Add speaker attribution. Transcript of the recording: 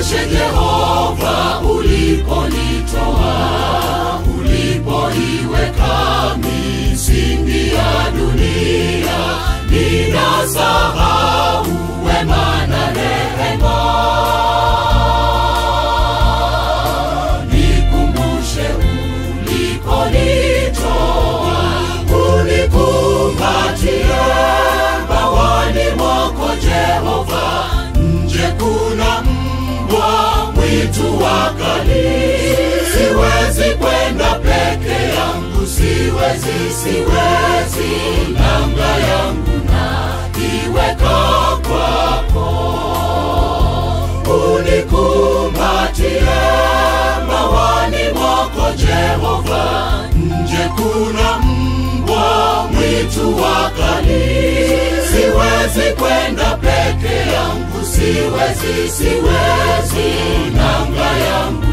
Speaker 1: Nikumbushe Jehova uliponitoa, ulipoiweka misingi ya dunia, ninasahau wema na rehema. Nikumbushe uliponitoa, unikumbatie bawani mwako Jehova. Nje kuna mbwa mwitu wakali, siwezi kwenda peke yangu, siwezi, siwezi, nanga yangu na iweka kwako unikumbatie mawani mwako Jehova. Nje kuna mbwa mwitu wakali, siwezi kwenda peke yangu, siwezi, siwezi, nanga yangu